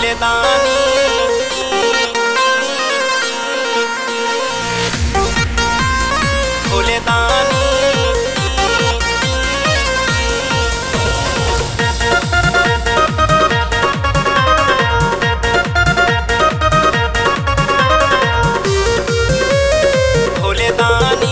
भोले दानी भोले दानी भोले दानी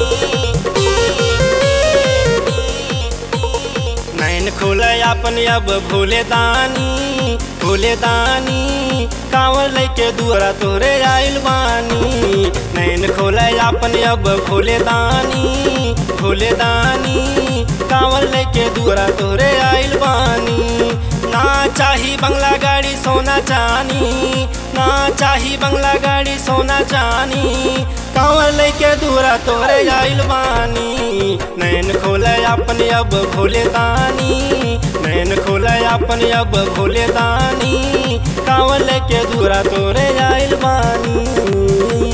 नैन खोले अपन अब भोले दानी भोले दानी कांवर लेके दुआरा तोरे आइल बानी नैन खोले अपन अब भोले दानी भोले दानी कांवर लेके दुआरा तोरे आइल बानी ना चाही बंगला गाड़ी सोना चानी ना चाही बंगला गाड़ी सोना चानी कांवर लेके दूरा तोरे आइल बानी नैन खोले अपन अब भोले दानी नैन खोले अपन अब भोले दानी कांवर लेके दूरा तोरे आइल बानी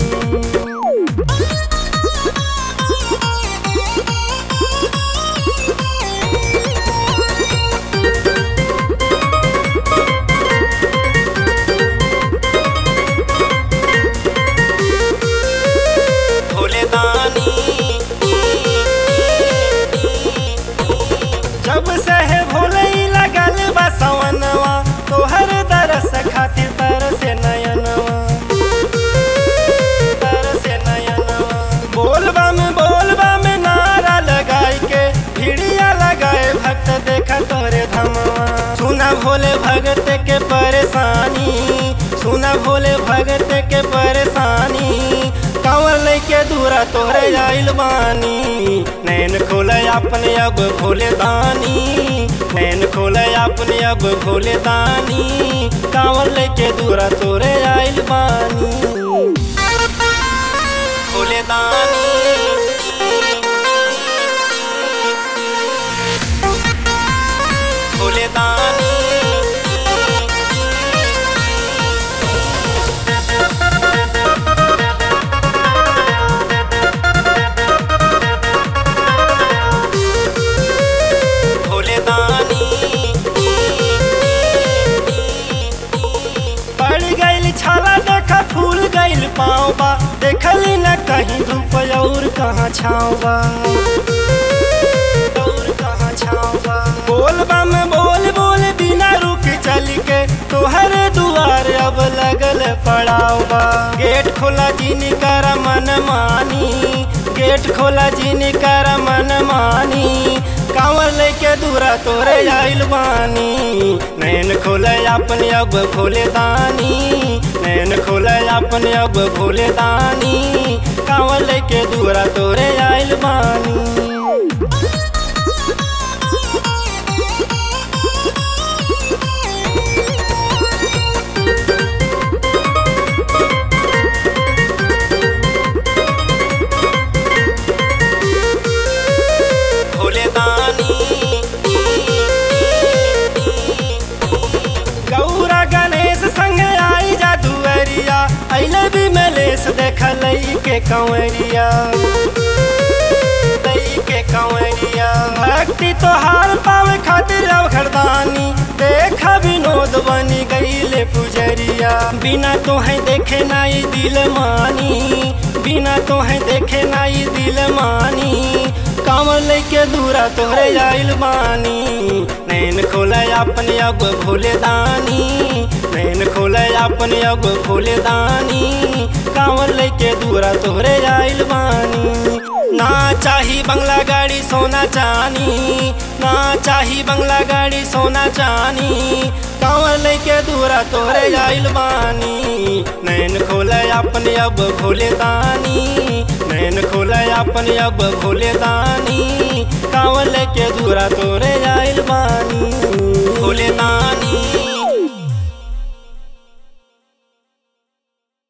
भोले दानी जब से है भोले ही लगल बसवनवा तोहर दरस खातिर तरसे नयनवा तरसे नयनवा बोलबा में बोलबा में नारा लगाई के भिड़िया लगाए भक्त देखा तोरे धमवा सुना भोले भगत के परेशानी सुना भोले भगत के परेशानी कांवर लेके दूरा तोरे आइल बानी नैन खोले अपने अब भोले दानी नैन खोले अपने अब भोले दानी कांवर लेके दूरा तोरे आइल बानी भोले दानी भोले दानी भोले दानी पड़ गइल छाला देखा फूल गइल पाँव बा देखली न कहीं धूप और कहाँ छाँव बा और कहाँ छाँव बा बोलबा में बोल बोल बिना रुक चल के तोहर दुआर अब लगल पड़ाव बा गेट खोला जिन कर मन मानी गेट खोला जिन कर मन मानी कांवर लेके दूरा तोरे आइल बानी नैन खोले अपने अब भोले दानी नैन खोले अपने अब भोले दानी कांवर लेके दूरा तोरे आइल बानी भोले दानी गौरा गणेश संग आई जादुअरिया अइले भी मलेश देखल के कंवरिया दई के कंवरिया भक्ति तोहार पावे खातिर अब खरदानी देखा विनोद बनी गईले पुजरिया बिना तोहे देखे नाई दिल मानी बिना तोहे देखे नाई दिल मानी कांवर लेके दूरा तोहरे आइल बानी नैन खोले अपने अब भोले दानी नैन खोले अपने अब भोले दानी कांवर लेके दूरा तोहरे आइल बानी ना चाही बंगला गाड़ी सोना चानी ना चाही बंगला गाड़ी सोना चानी कांवर लेके दूरा तोहरे आइल बानी नैन खोले अपने अब भोले दानी नैन खोले अपने अब भोले दानी कांवर लेके दूरा तोरे आइल बानी भोले दानी